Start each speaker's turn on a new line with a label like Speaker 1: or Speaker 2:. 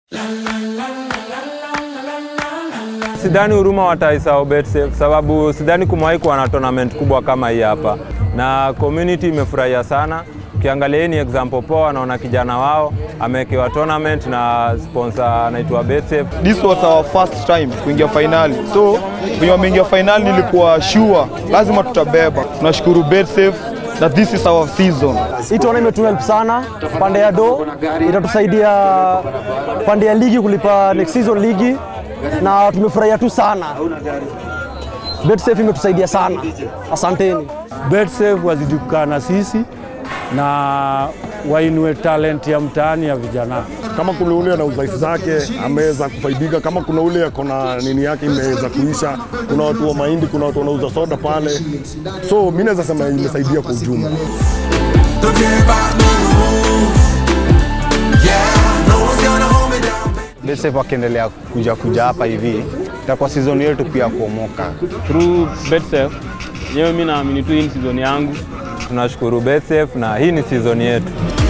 Speaker 1: Sidhani Huruma wataisahau BetSafe sababu sidhani kumewahi kuwa na tournament kubwa kama hii hapa, na community imefurahia sana. Ukiangalia hii ni example poa, wanaona kijana wao amewekewa tournament na sponsor anaitwa BetSafe.
Speaker 2: This was our first time kuingia finali, so kwenye wameingia finali nilikuwa sure lazima tutabeba. Tunashukuru BetSafe that this is our season.
Speaker 3: Hii tunaona imetuhelp sana pande ya do, itatusaidia pande ya ligi kulipa next season ligi, na tumefurahia tu sana. BetSafe imetusaidia sana, asanteni.
Speaker 4: BetSafe wazidi kukaa na sisi na wainue talent ya mtaani ya vijana.
Speaker 5: kama kuna ule ana udhaifu zake ameweza kufaidika, kama kuna ule ako na nini yake imeweza kuisha. Kuna watu wa mahindi, kuna watu wanauza soda pale, so mi naweza sema imesaidia kwa ujumla.
Speaker 6: Don't care about no rules. Yeah, no one's gonna hold me down.
Speaker 7: BetSafe wakiendelea kuja kuja hapa hivi itakuwa season yetu pia kuomoka.
Speaker 8: through BetSafe yenyewe, mimi naamini tu hii ni season yangu.
Speaker 1: Tunashukuru BetSafe na hii ni season yetu.